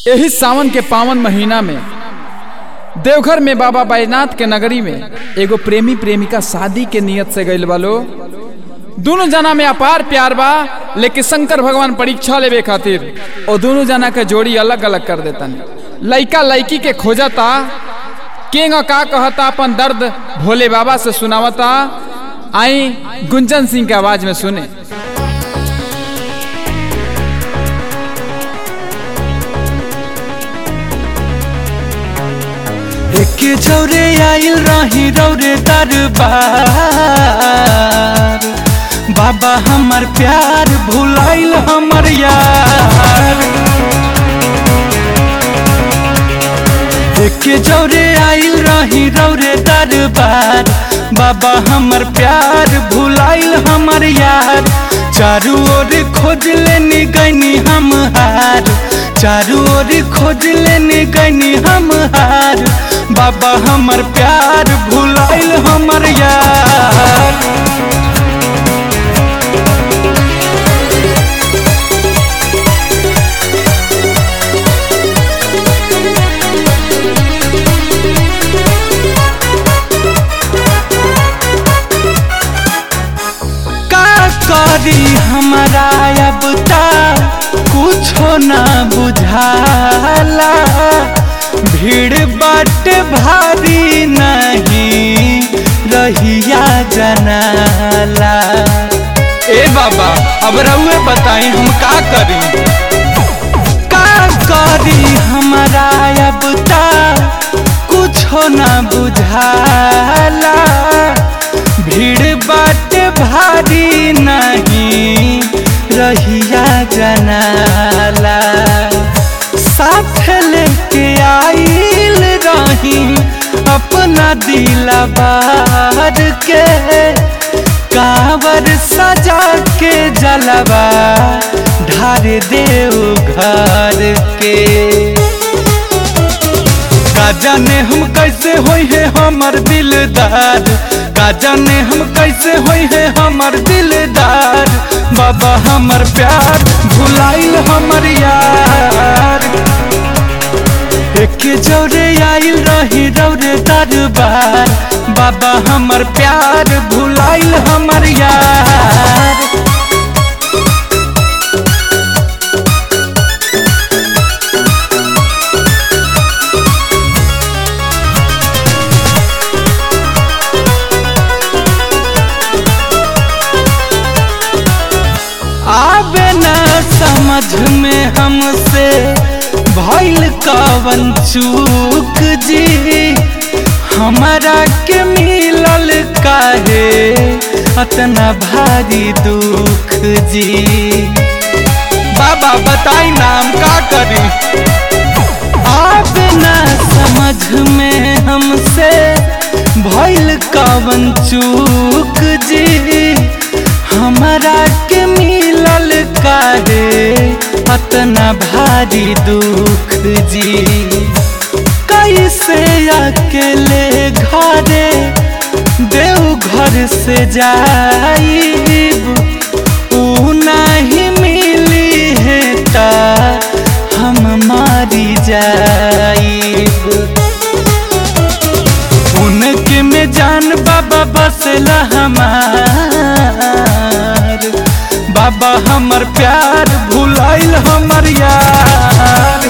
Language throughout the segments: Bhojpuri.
यही सावन के पावन महीना में देवघर में बाबा बैजनाथ के नगरी में एगो प्रेमी प्रेमिका शादी के नियत से गइल बालो दोनों जना में अपार प्यार बा लेकिन शंकर भगवान परीक्षा लेवे खातिर और दोनों जना के जोड़ी अलग अलग कर देतन लइका लइकी के खोजता केंग का कहता अपन दर्द भोले बाबा से सुनावता आई गुंजन सिंह के आवाज में सुने एक जौरे आइल रही रौरे दरबार बाबा हमर प्यार भुलाइल हमर यार एक जौरे आइल रही रौरे दरबार बाबा हमर प्यार भुलाइल हमर यार चारू ओर खोज लेनी गनी हम हार चारू ओर खोज लेनी गनी हम हार बाबा हमर प्यार भुलाइल हमर यार का करी हमारा अब ता कुछो ना बुझाला भीड़ बाट भारी नहीं रहिया जनाला ए बाबा अब रउए बताई हम का करी का करी हमारा अब ता कुछो ना बुझाला भीड़ बाट भारी नहीं रहिया जनाला साथ लेके आइल रही अपना दिला बार के कावर सजा के जलवा ढार देव घर के का जाने हम कैसे होई है हमर दिलदार का जाने हम कैसे होई है हमर दिलदार बाबा हमर प्यार भुलाइल हमर यार एक जौरे आइल रही रौरे दरबार बाबा हमर प्यार भुलाइल हमर यार आवे ना समझ में हमसे भइल कवन चूक जी हमारा के मिलल काहे अतना भारी दुख जी बाबा बताई नाम का करी आवे ना समझ में हमसे भइल कवन चूक जी हमारा के मिलल काहे अतना भारी दुख जी कैसे अकेले घरे देव घर से जाइब ऊ नहीं मिली है ता हम मारी जाइब उनके में जान बाबा बसला हमार बाबा हमर प्यार भुलाइल हमर यार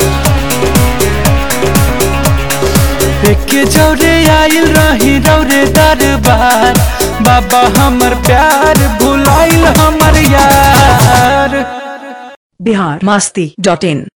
एक जौरे आइल रही रौरे दरबार बाबा हमर प्यार भुलाइल हमर यार बिहार मस्ती डॉट इन